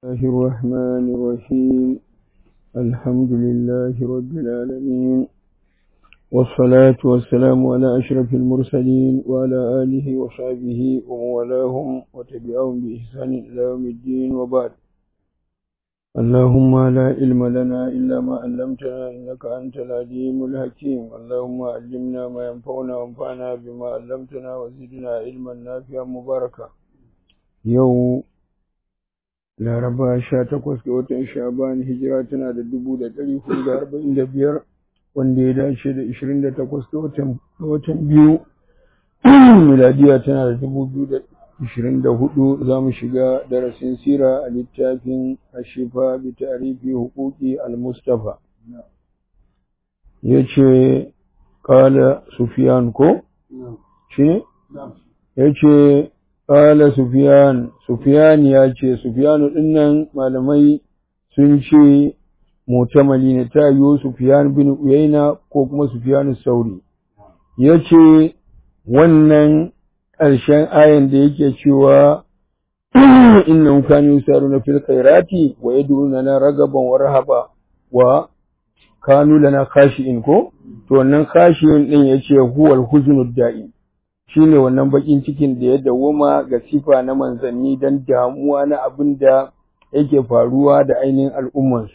الله الرحمن الرحيم الحمد لله رب العالمين والصلاة والسلام على أشرف المرسلين وعلى آله وصحبه وموالاهم وتبعهم بإحسان إلى يوم الدين وبعد اللهم لا علم لنا إلا ما علمتنا إنك أنت العليم الحكيم اللهم علمنا ما ينفعنا وانفعنا بما علمتنا وزدنا علما نافعا مباركا يوم laraba sha takwas ga watan shaban hijira tana da dubu da ɗari hudu da arba'in da biyar wanda ya dace da ishirin da takwas ga watan biyu miladiya tana da dubu biyu da ishirin da hudu za mu shiga darasin sira a littafin ashifa bi tarifi hukuki al-mustafa ya ce kala sufiyan ko shi ya ce Ƙala Sufiyan, Sufiyan ya ce, Sufiyanu ɗinnan malamai sun ce mutamali ne ta yiwu Sufiyan bin Uyaina ko kuma Sufiyanu Sauri. Ya ce, wannan ƙarshen ayan da yake cewa inna kanu yusaru na fil khairati wa yad'una na ragaban wa rahaba wa kanu lana khashi'in ko to wannan khashi'in din yace huwal huznud da'im shine wannan bakin cikin da ya dawoma ga sifa na manzanni dan damuwa na abin da yake faruwa da ainihin al'ummansu.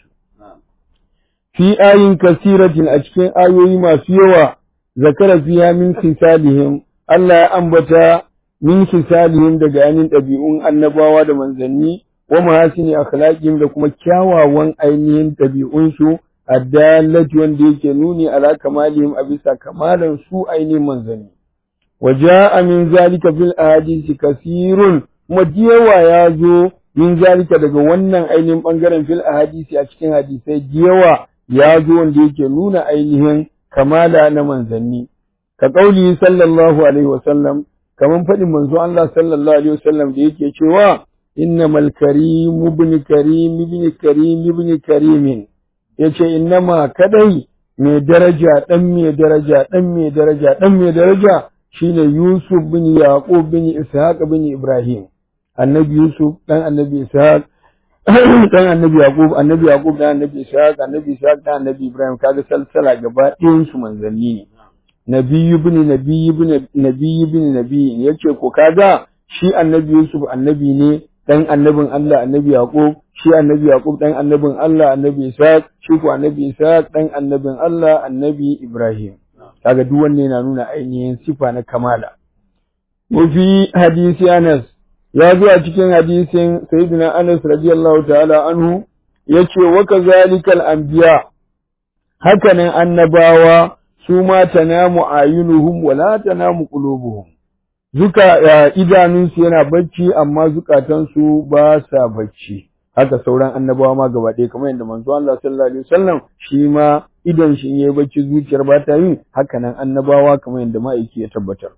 Fi ayin kasiratin a cikin ayoyi masu yawa, zakara fiya min kisalihim, Allah ya ambata min kisalihim daga ainihin ɗabi'un annabawa da manzanni, wa mahasini akhlaqihim da kuma kyawawan ainihin ɗabi'unsu, addalati wanda yake nuni ala kamalihim a bisa kamalan su ainihin manzanni. وجاء من ذلك في الأحاديث كثير مديوا يازو من ذلك daga wannan ainihin bangaren fil ahadisi a cikin hadisai diyawa ya zo wanda yake nuna ainihin kamala na manzanni ka kauli sallallahu alaihi wasallam kaman faɗin manzo Allah sallallahu alaihi wasallam da yake cewa innamal karim ibn karim ibn karim ibn karim yace innama kadai mai daraja dan mai daraja dan mai daraja dan mai daraja shine Yusuf bin Yaqub bin Ishaq bin Ibrahim annabi Yusuf dan annabi Ishaq dan annabi Yaqub annabi Yaqub dan annabi Ishaq annabi Ishaq dan annabi Ibrahim kaga salsala gaba ɗayan su manzanni ne nabiyyu bin nabiyyu bin nabiyyu bin nabiyyi yace ko kaga shi annabi Yusuf annabi ne dan annabin Allah annabi Yaqub shi annabi Yaqub dan annabin Allah annabi Ishaq shi ko annabi Ishaq dan annabin Allah annabi Ibrahim kaga duk wanne yana nuna ainihin sifa na kamala wa fi hadisi Anas ya zo a cikin hadisin sayyidina Anas radiyallahu ta'ala anhu yace wa kazalikal anbiya hakanan annabawa su ma tanamu ayunuhum wa la tanamu qulubuhum zuka idanunsu yana bacci amma zukatansu ba sa bacci haka sauran annabawa ma gaba ɗaya kamar yadda manzo Allah sallallahu alaihi wasallam shi ma idan shi yayi bacci zuciyar ba ta yi haka nan annabawa kamar yadda ma'aiki ya tabbatar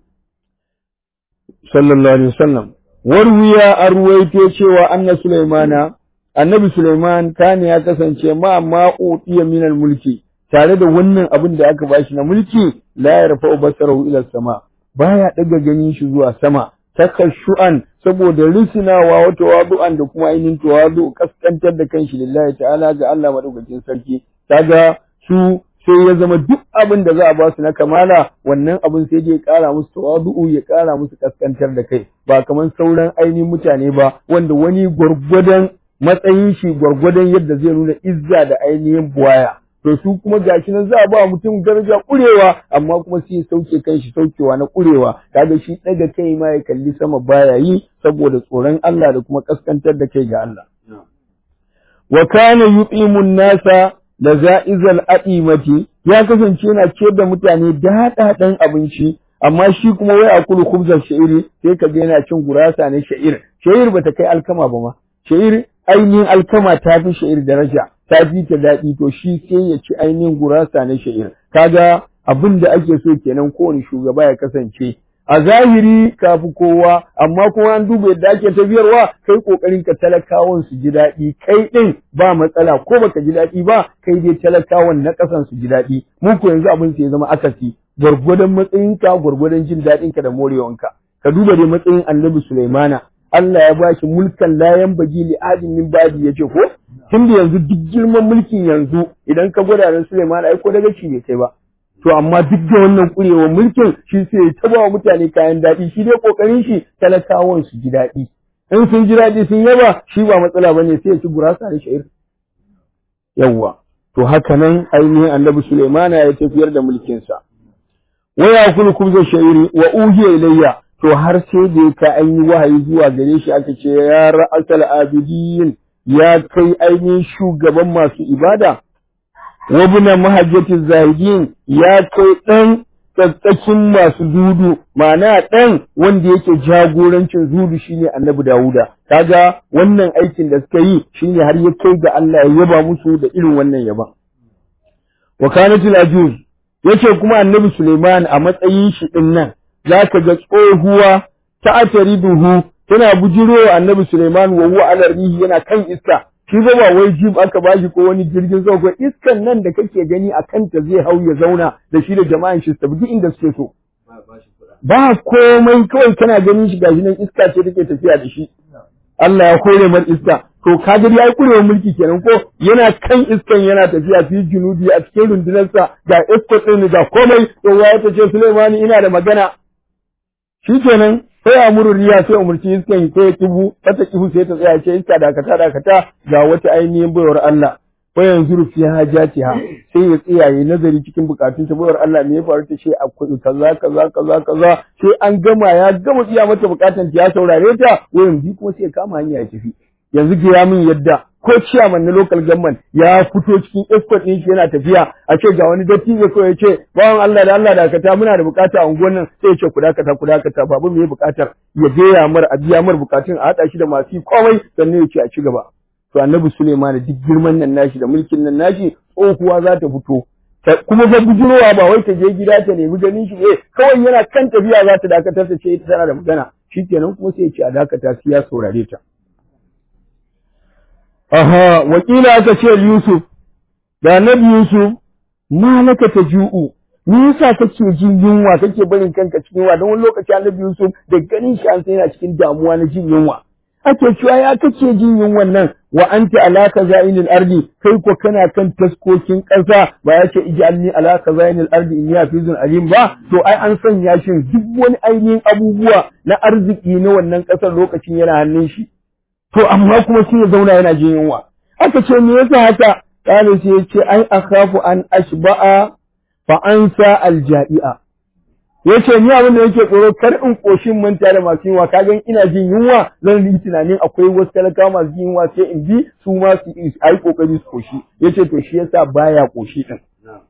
sallallahu alaihi wasallam warwiya an ruwaito cewa anna sulaimana annabi sulaiman kana ya kasance ma ma utiya minal mulki tare da wannan abin da aka bashi na mulki la yarfa'u basarahu ila sama baya daga ganin shi zuwa sama takashu'an saboda risinawa wa tawadu'an da kuma ainihin tawadu kaskantar da kanshi lillahi ta'ala ga Allah madaukakin sarki kaga su sai ya zama duk abin da za a ba su na kamala wannan abin sai dai ya kara musu tawadu'u ya kara musu kaskantar da kai ba kamar sauran ainihin mutane ba wanda wani gwargwadon matsayin shi gwargwadon yadda zai nuna izza da ainihin buwaya to su kuma gashi nan za a ba mutum daraja kurewa amma kuma sai ya sauke kanshi saukewa na kurewa kaga shi daga kai ma ya kalli sama baya yi saboda tsoron Allah da kuma kaskantar da kai ga Allah wa kana yuqimun nasa da za'izal a'imati ya kasance yana ciyar da mutane daɗaɗen abinci amma shi kuma wai a kulu khubzar sha'iri sai ka ga yana cin gurasa ne sha'ir sha'ir bata kai alkama ba ma sha'ir ainihin alkama ta fi sha'ir daraja ta fi ta daɗi to shi sai ya ci ainihin gurasa na sha'ir kaga abin da ake so kenan kowane shugaba ya kasance a zahiri ka fi kowa amma kuma an duba yadda ake tafiyarwa kai kokarin ka talakawan su ji daɗi kai ɗin ba matsala ko baka ji daɗi ba kai dai talakawan na ƙasan su ji daɗi mu ko yanzu abin sai ya zama akasi gwargwadon matsayinka gwargwadon jin daɗinka da morewanka ka duba dai matsayin annabi Sulaimana Allah ya bashi mulkan layan bagi li adin min badi yace ko tunda yanzu duk girman mulkin yanzu idan ka gwada da Sulaiman ai ko daga ci bai kai ba to amma duk da wannan kurewar mulkin shi sai ya taba wa mutane kayan daɗi shi dai kokarin shi talakawan su ji daɗi in sun ji daɗi sun yaba shi ba matsala bane sai ya ci gurasa da sha'ir yawwa to haka nan ainihin annabi Sulaimana ya tafiyar da mulkinsa wa ya kulu kubza sha'iri wa uhiya ilayya to har sai da ka an yi wahayi zuwa gare shi aka ce ya ra'asal abidin ya kai ainihin shugaban masu ibada wa buna mahajjati zahidin ya kai dan tsatsakin masu dudu ma'ana dan wanda yake jagorancin zudu shine annabi Dawuda kaga wannan aikin da suka yi shine har ya kai ga Allah ya yaba musu da irin wannan yaban wa kanatul ajuz yace kuma annabi Suleiman a matsayin shi din nan zaka ga tsohuwa ta atariduhu tana bujirowa annabi Suleiman wa huwa ala rihi yana kan iska shi ba ba wai jib aka bashi ko wani jirgin sama ko iskan nan da kake gani a kanta zai hau ya zauna da shi da jama'an shi tafi duk inda suke so ba komai kawai kana ganin shi gashi nan iska ce take tafiya da shi Allah ya kore mar iska to kadir ya yi kurewar mulki kenan ko yana kan iskan yana tafiya fi junudi a cikin rundunarsa ga escort ɗin ga komai to ya ta ce Sulaimani ina da magana shikenan sai amuru riya sai umurci iskan sai ya kibu ta kibu sai ta tsaya ce iska dakata dakata ga wata ainihin bayar Allah fa yanzu fi hajatiha sai ya tsaya yayi nazari cikin bukatun ta bayar Allah me ya faru ta ce akwai kaza kaza kaza kaza sai an gama ya gama tsiya mata bukatun ta ya saurare ta wayan bi kuma sai ya kama hanya ya tafi yanzu ga ya min yadda ko ciyaman na local government ya fito cikin escort ɗin shi yana tafiya a ce ga wani dattijo ko ya ce bawan Allah da Allah dakata muna da bukata a unguwar nan sai ya ce ku dakata ku dakata babu me bukatar ya biya mar a biya mar bukatun a haɗa shi da masu komai sannan ya ce a ci gaba to annabi Suleiman duk girman nan nashi da mulkin nan nashi tsohuwa za ta fito kuma fa bujurowa ba wai ta je gida ta nemi ganin shi eh kawai yana kan tafiya za ta dakatar ta ce ita tana da magana shikenan kuma sai ya ce a dakata sai ya saurare ta Aha, wakila aka ce Yusuf, da annabi Yusuf, malaka ta ju'u, me yasa kake jin yunwa kake barin kanka cikin yunwa don wani lokaci annabi Yusuf da ganin shi an yana cikin damuwa na jin yunwa. Ake cewa ya kake jin yunwan nan wa anta ala kazainil ardi kai ko kana kan taskokin ƙasa ba ya ce ij'alni ala kazainil ardi in ya fizun alim ba to ai an sanya shi duk wani ainihin abubuwa na arziki na wannan ƙasar lokacin yana hannun shi. to amma kuma sai ya zauna yana jin yunwa aka ce me yasa haka kana sai ya ce ai akhafu an ashba'a fa ansa aljai'a yace ni abin da yake tsoro kar in koshin manta da masu yunwa kaga ina jin yunwa zan yi tunanin akwai wasu talaka masu jin yunwa sai in bi su ma su ai kokari su koshi yace to shi yasa baya koshi din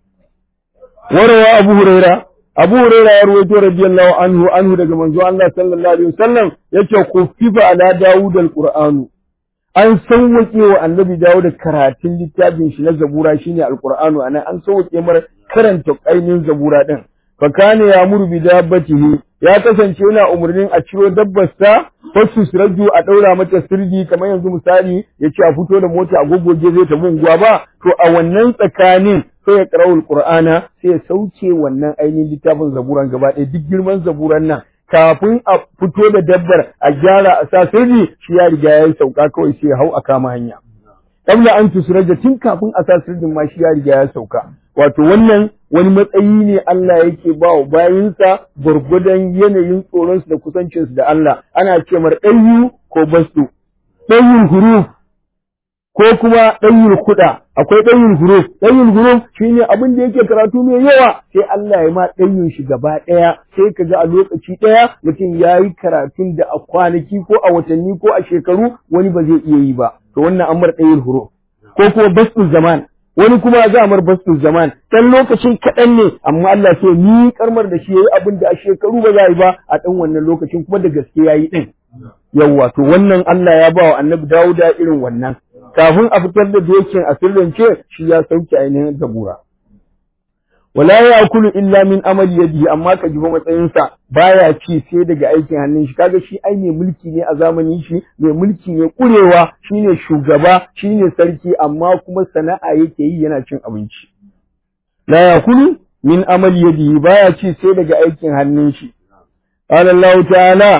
warawa abu huraira Abu Hurairah ya rawaito radiyallahu anhu anhu daga manzo Allah sallallahu alaihi wasallam yace kufifa ala Dawud al-Qur'anu an sauwake wa Annabi Dawud karatun littafin shi na Zabura shine al-Qur'anu anan an sauwake mar karanta ainihin Zabura din fa kana ya muru bi dabbatihi ya kasance yana umarnin a ciro dabbarsa fasu siraju a daura mata sirdi kamar yanzu misali yace a fito da mota a gogoge zai tafi unguwa ba to a wannan tsakanin sai ya karawul qur'ana sai ya sauke wannan ainihin littafin zaburan gaba ɗaya duk girman zaburan nan kafin a fito da dabbar a gyara a sa sirri shi ya riga ya sauka kawai sai ya hau a kama hanya kabla an tusuraja tun kafin a sa sirrin ma shi ya riga ya sauka wato wannan wani matsayi ne Allah yake ba wa bayinsa gwargwadon yanayin tsoronsu da kusancinsu da Allah ana ce mar ɗayu ko bastu ɗayin huruf ko kuma ɗayin kuɗa akwai ɗayin huruf ɗayin huruf shine abin da yake karatu mai yawa sai Allah ya ma ɗayin shi gaba ɗaya sai ka ga a lokaci ɗaya mutum ya yi karatun da a kwanaki ko a watanni ko a shekaru wani ba zai iya yi ba to wannan an mar ɗayin huruf ko kuma bastu zaman wani kuma za mar bastu zaman dan lokacin kaɗan ne amma Allah sai ni karmar da shi yayi abin da a shekaru ba za yi ba a ɗan wannan lokacin kuma da gaske yayi ɗin yawwa to wannan Allah ya ba wa annabi Dawuda irin wannan kafin a fitar da dokin a sirrance shi ya sauke ainihin zabura wala ya kulu illa min amali yadihi amma ka jiba matsayinsa baya ci sai daga aikin hannun shi kaga shi ai mai mulki ne a zamanin shi mai mulki ne kurewa shine shugaba shine sarki amma kuma sana'a yake yi yana cin abinci la ya kulu min amali yadihi baya ci sai daga aikin hannun shi qala Allah ta'ala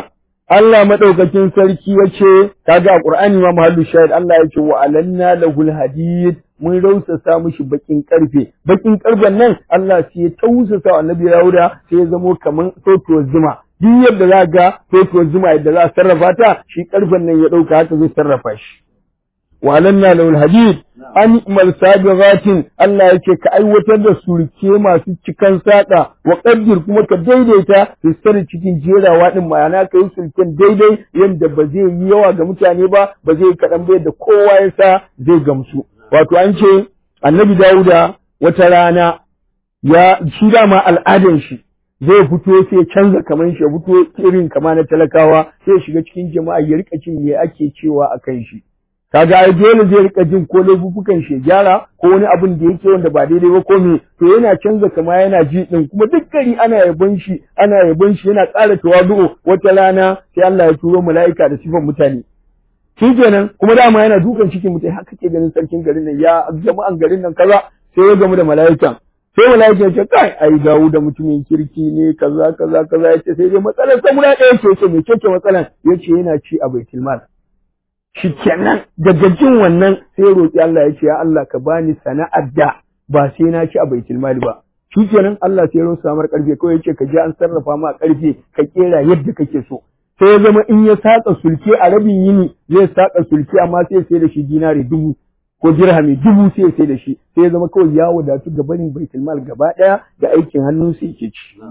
Allah madaukakin sarki yace kaga a Qur'ani ma mahallu shahid Allah yace wa alanna lahul hadid mun rausasa mishi bakin karfe bakin karfen nan Allah sai ya tausasa annabi Dawuda sai ya zamo kaman sotuwar zuma duk yadda za ga sotuwar zuma yadda za a sarrafa ta shi karfen nan ya dauka haka zai sarrafa shi wa alanna lahul hadid an imal sabiratin Allah yake ka aiwatar da surke masu cikan saƙa wa qaddir kuma ka daidaita fistar cikin jerawa din ma'ana kai sulken daidai yanda ba zai yi yawa ga mutane ba ba zai kaɗan ba yadda kowa ya sa zai gamsu wato an ce annabi Dawuda wata rana ya shi dama al'adan shi zai fito sai ya canza kaman shi ya fito irin kama na talakawa sai ya shiga cikin jama'a ya rika cin me ake cewa a kan shi kaga ai dole zai rika jin ko laifukan shi gyara ko wani abin da yake wanda ba daidai ba ko me to yana canza kama yana ji din kuma duk gari ana yabon shi ana yabon shi yana ƙara tawadu'u wata rana sai Allah ya turo mala'ika da sifan mutane shikenan kuma dama yana dukan cikin mutane haka ke ganin sarkin garin nan ya jama'an garin nan kaza sai ya gamu da mala'ikan sai mala'ika ya ce kai ai dawo da mutumin kirki ne kaza kaza kaza yace sai dai matsalar sa guda ɗaya ce ce me ce matsalar yace yana ci a baitul mal shikenan daga jin wannan sai ya roki Allah ya ce ya Allah ka bani sana'ar da ba sai na ci a baitul mal ba shikenan Allah sai ya rosa samar karfe kawai yace ka je an sarrafa ma karfe ka kera yadda kake so sai ya zama in ya saka sulke a rabin yini zai saka sulke amma sai sai da shi dinari dubu ko dirhami dubu sai sai da shi sai ya zama kawai ya wadatu ga barin baitul mal gaba daya da aikin hannun sai yake ci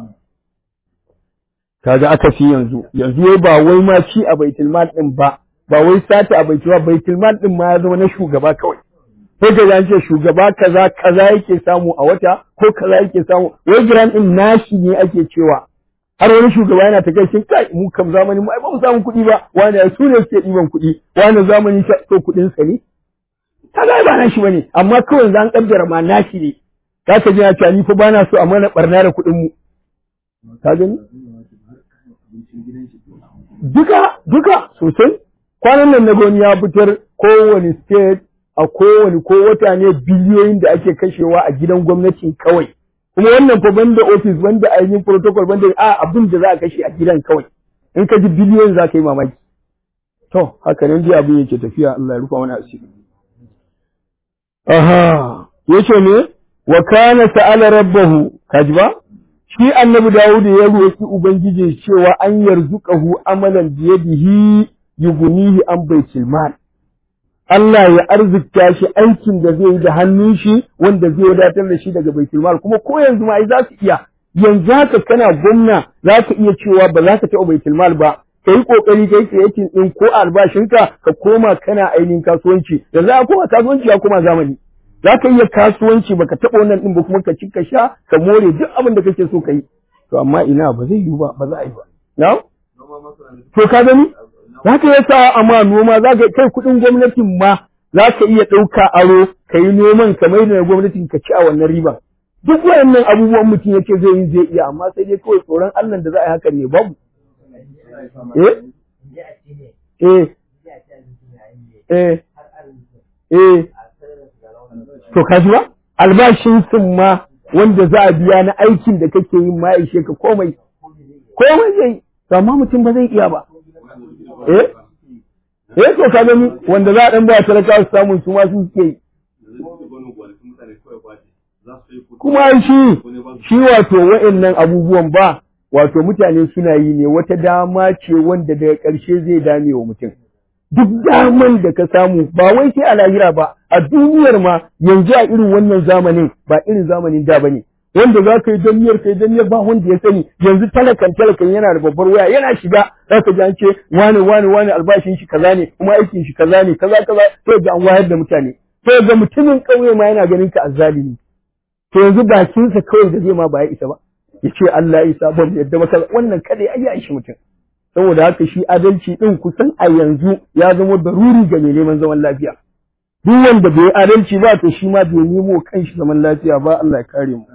kaga aka fi yanzu yanzu wai ba wai ma ci a baitul mal din ba ba wai sata a baitul mal baitul mal din ma ya zama na shugaba kawai sai ka an ce shugaba kaza kaza yake samu a wata ko kaza yake samu wai giran din nashi ne ake cewa har wani shugaba yana ta kai kai mu kam zamani mu ai ba mu samu kuɗi ba wani su ne suke ɗiban kuɗi wani zamani so kuɗin sa ne kaga ba nashi bane amma kawai zan kaddara ma nashi ne za ka ji ya ce ni fa bana so a mana barna da kuɗin mu ka gani duka duka sosai kwanan nan na gani ya fitar kowane state a kowane ko wata ne biliyoyin da ake kashewa a gidan gwamnati kawai kuma wannan fa banda office banda ainihin protocol banda a abin da za a kashe a gidan kawai in ka ji biliyoyin za ka yi mamaki to haka nan dai abin yake tafiya Allah ya rufa mana asiri aha yace ne wa kana sa'ala rabbahu kaji ba shi annabi Dawud ya roki ubangiji cewa an yarzuqahu amalan biyadihi yughnihi an baitul mal Allah ya arzikta shi aikin da zai yi da hannun shi wanda zai wadatar da shi daga baitul mal kuma ko yanzu ma ai za su iya yanzu haka kana gwamna za ka iya cewa ba za ka taɓa baitul mal ba ka yi ƙoƙari kai creating ɗin ko albashinka ka koma kana ainihin kasuwanci da za a koma kasuwanci ya koma zamani za ka iya kasuwanci baka taɓa wannan ɗin ba kuma ka ci ka sha ka more duk abin da kake so ka yi to amma ina ba zai yiwu ba ba za a yi ba na to ka gani za ka iya sa amma noma za ka kai kuɗin gwamnatin ma za ka iya ɗauka aro ka yi noman ka mai da gwamnatin ka ci a wannan riba duk wayannan abubuwan mutum yake zai yi zai iya amma sai dai kawai tsoron Allah da za a yi haka ne babu eh eh eh eh to ka ji ba albashin sun ma wanda za a biya na aikin da kake yin ma ishe ka komai komai zai to amma mutum ba zai iya ba eh eh to ka gani wanda za a dan ba talaka su samu su ma su suke yi kuma shi shi wato wa'annan abubuwan ba wato mutane suna yi ne wata dama ce wanda daga ƙarshe zai dame wa mutum duk daman da ka samu ba wai sai a lahira ba a duniyar ma yanzu a irin wannan zamanin ba irin zamanin da bane wanda za ka yi daniyar ka yi daniyar ba wanda ya sani yanzu talakan talakan yana da babbar waya yana shiga za ka ji an ce wani wani wani albashin shi kaza ne kuma aikin shi kaza ne kaza kaza sai ga an wayar da mutane sai ga mutumin ƙauye ma yana ganin ka azzalimi to yanzu bakinsa kawai da zai ma ba ya isa ba ya ce Allah ya isa ban yadda maka wannan kada ya ya ishi mutum saboda haka shi adalci din kusan a yanzu ya zama daruri ga mai neman zaman lafiya duk wanda bai adalci ba to shi ma bai nemo kanshi zaman lafiya ba Allah ya kare mu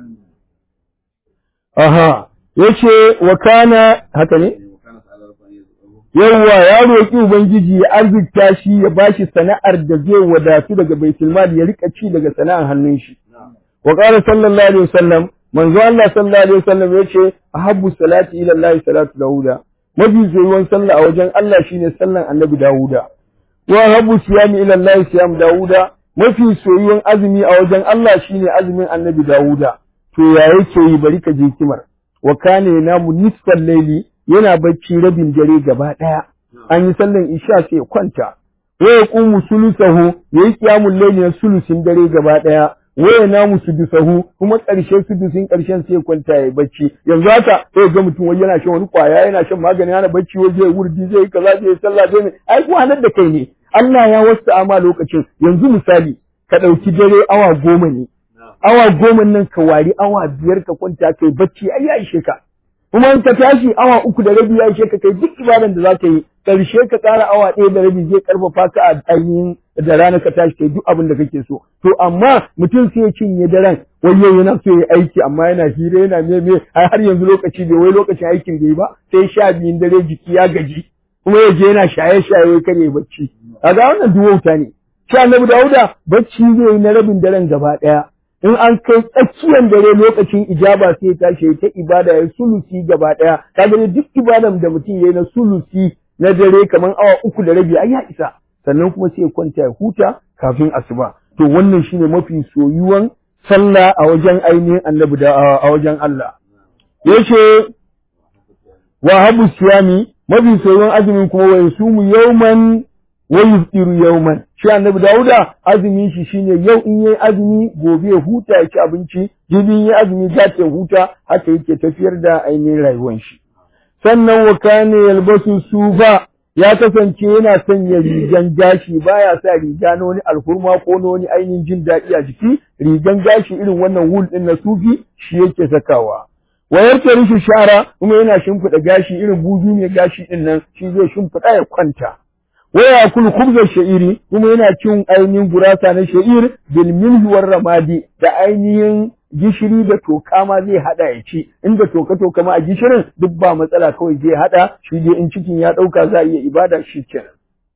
aha yace wa kana haka ne yawwa ya roƙi ubangiji ya arzikta shi ya bashi sana'ar da zai wadatu daga baitul mal ya rika ci daga sana'ar hannun shi wa qala sallallahu alaihi wasallam manzo Allah sallallahu alaihi wasallam yace ahabbu salati ila Allah salatu dauda mafi soyuwan sallah a wajen Allah shine sallan annabi Dawuda wa habu siyami ila Allah siyam Dawuda mafi soyuwan azumi a wajen Allah shine azumin annabi Dawuda to ya yake yi bari ka je kimar wa kana yanamu nisfal layli yana bacci rabin dare gaba daya an yi sallan isha sai ya kwanta wa yaqumu sulusahu yayi qiyamul layli na sulusin dare gaba daya waya namu sudusahu kuma ƙarshe sudusin ƙarshen sai kwanta ya bacci yanzu haka sai ga mutum wai yana shan wani kwaya yana shan magani yana bacci wai zai wurdi zai kaza zai sallah zai ai ko hanar da kai ne Allah ya wasta ama lokacin yanzu misali ka ɗauki dare awa goma ne awa goma nan ka wari awa biyar ka kwanta kai bacci ai ya ishe ka kuma in ka tashi awa uku da rabi ya ishe ka kai duk ibadan da za ka yi ƙarshe ka ƙara awa ɗaya da rabi zai ƙarfafa ka a ainihin da rana ka tashi kai duk abin da kake so to amma mutum sai ya cinye daren wai yau yana so ya aiki amma yana hira yana me me har yanzu lokaci bai wai lokacin aikin bai ba sai sha biyun dare jiki ya gaji kuma ya je yana shaye shaye wai kare bacci kaga wannan duwauta ne shi annabi Dawuda bacci zai yi na rabin daren gaba ɗaya in an kai tsakiyar dare lokacin ijaba sai ya tashi ta ibada ya sulusi gaba ɗaya kaga duk ibadan da mutum ya yi na sulusi na dare kamar awa uku da rabi ai ya isa sannan kuma sai ya kwanta ya huta kafin asuba to wannan shine mafi soyuwan sallah a wajen ainihin annabi da a wajen Allah yace wa habu siyami mafi soyuwan azumin kuma wa yasumu yawman wa yufiru yawman shi annabi Dawuda azumin shi shine yau in yayi azumi gobe ya huta ya ci abinci jibi yayi azumi za ta huta haka yake tafiyar da ainihin rayuwar shi sannan wa kana yalbasu sufa ya kasance yana sanya rigan gashi baya sa riga na wani alhurma ko na wani ainihin jin daɗi a jiki rigan gashi irin wannan wul ɗin na sufi shi yake sakawa wayar ta rishi shara kuma yana shimfiɗa gashi irin buzu mai gashi ɗin nan shi zai shimfiɗa ya kwanta waya kul khubza sha'iri kuma yana cin ainihin gurasa na sha'ir bil milhi ramadi da ainihin gishiri da toka ma zai hada ya ci inda toka toka ma a gishirin duk ba matsala kawai zai hada shi dai in cikin ya dauka za a iya ibada shi kenan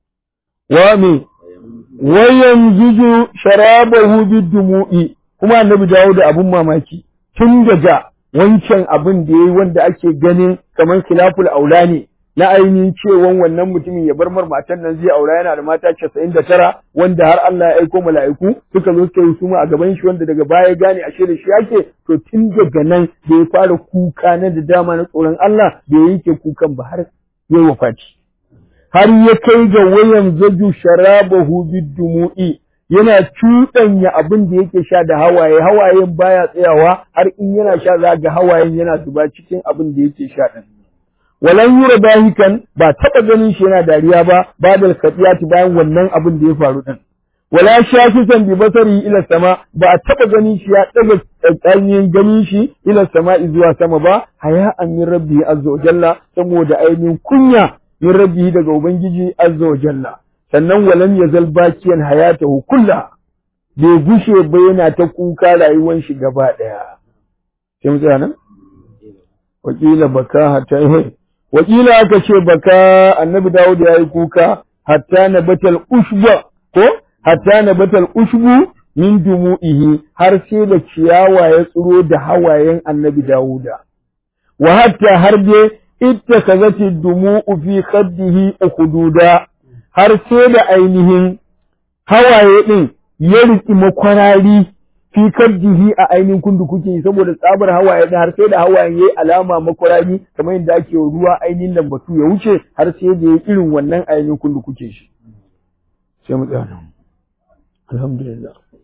wa me wayan juju sharabahu bidumu'i kuma annabi dawo da abun mamaki tun daga wancan abin da yayi wanda ake ganin kamar khilaful aula ne na ainihin cewan wannan mutumin ya bar matan nan zai aura yana da mata casa'in da tara wanda har Allah ya aiko mala'iku suka zo suka yi suma a gaban shi wanda daga baya gane ashe da shi yake to tun daga nan da ya fara kuka na da dama na tsoron Allah da ya yanke kukan ba har ya wafati har ya kai ga wayan zaju sharabahu bidumu'i yana cuɗanya abin da yake sha da hawaye hawayen baya tsayawa har in yana sha za ga hawayen yana zuba cikin abin da yake sha din walan yura bahikan ba taba ganin shi yana dariya ba badal kadiyati bayan wannan abin da ya faru din wala shafisan bi basari ila sama ba a taba ganin shi ya daga tsanyin ganin shi ila sama zuwa sama ba haya min rabbi azza wa jalla saboda ainihin kunya min rabbi daga ubangiji azza wa jalla sannan walam yazal bakiyan hayatahu kulla bai gushe ba yana ta kuka rayuwar shi gaba daya sai mu tsaya nan wakila baka hatta wakila aka ce baka annabi Dawud ya yi kuka hatta na batal ushba ko hatta na batal ushbu min dumu'ihi har sai da ciyawa ya tsiro da hawayen annabi Dawuda wa hatta har dai ittakazati dumu'u fi khaddihi ukhududa har sai da ainihin hawaye din ya riki makwarari fi kaddihi a ainihin kundu kuke saboda tsabar hawaye da har sai da hawayen yayi alama makwarari kamar yadda ake ruwa ainihin lambatu ya wuce har sai da yayi irin wannan ainihin kundu kuke shi sai mu tsaya alhamdulillah